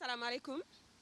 salaamaaleykum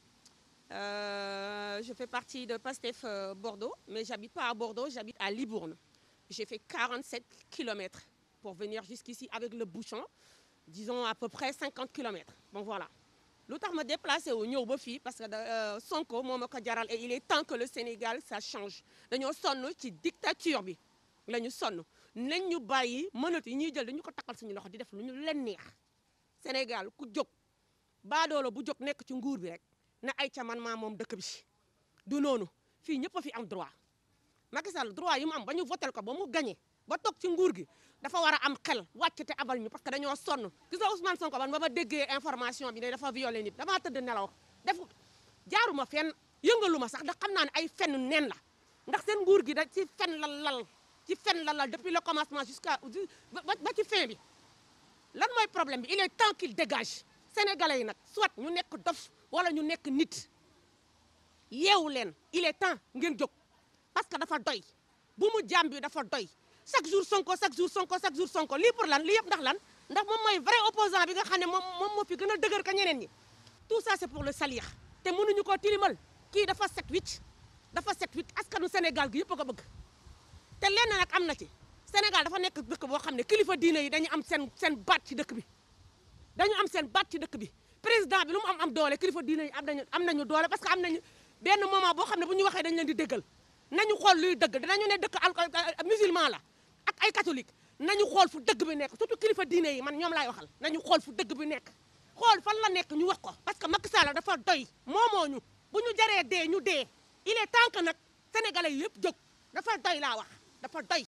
Euh, je fais partie de PASTEF euh, Bordeaux, mais j'habite pas à Bordeaux, j'habite à Libourne. J'ai fait 47 km pour venir jusqu'ici avec le bouchon, disons à peu près 50 km. Bon voilà. lu tax ma déplacé wu ñëw ba fii parce que euh, Sonko moo ma ko jaral et il est temps que le Sénégal ça change dañoo sonn ci dictature bi la ñu sonn nañ ñu bàyyi mënatu yi ñuy jël dañu ko takkal suñu loxo di def lu ñu leen neex Sénégal ku jóg baadoolo bu jóg nekk ci nguur bi rek na ay ca man maa moom dëkk bi du noonu fii ñëpp a fi am droit Macky Sall droit yi mu am ba ñu votel ko ba mu gagné ba toog ci nguur gi dafa war a am xel wàcc te abal ñu parce que dañoo sonn gis nga Ousmane Sonko ban ba ma déggee information bi ne dafa violé nit damaa tëdd nelaw def jaaruma fenn yëngaluma sax ndax xam naa ne ay fenn nen la ndax seen nguur gi da ci fen la lal ci fen la lal depuis le commencement jusqu'à ba ba ci fin bi lan mooy problème bi il est temps qu'il dégage sénégalais yi nag soit ñu nekk dof wala ñu nekk nit yeewu leen il est temps ngeen jóg parce que dafa doy bu mu jàmm bi dafa doy chaque jour sonko chaque jour sonko chaque jour sonko lii pour lan lii yëpp ndax lan ndax moom mooy vrai opposant bi nga xam ne moom moom moo fi gën a dëgër ka ñeneen ñi tout ça c'est pour le salir te mënuñu koo tilimal kii dafa set wicc dafa set wicc askanu Sénégal gi yëpp a ko bëgg te lenn nag am na ci Sénégal dafa nekk dëkk boo xam ne kilifa diine yi dañu am seen seen baat ci dëkk bi dañu am seen baat ci dëkk bi président bi lu mu am am doole kilifa diine yi am nañu am nañu doole parce que am nañu benn moment boo xam ne bu ñu waxee dañu leen di déggal nañu xool luy dëgg dinañu ne dëkk al musulman la ak ay catholique nañu xool fu dëgg bi nekk surtout kilifa diine yi man ñoom laay waxal nañu xool fu dëgg bi nekk xool fan la nekk ñu wax ko parce que Macky Sall dafa doy moomoo ñu bu ñu jaree dee ñu dee il est temps que nag sénégalais yi yëpp jóg dafa doy laa wax dafa doy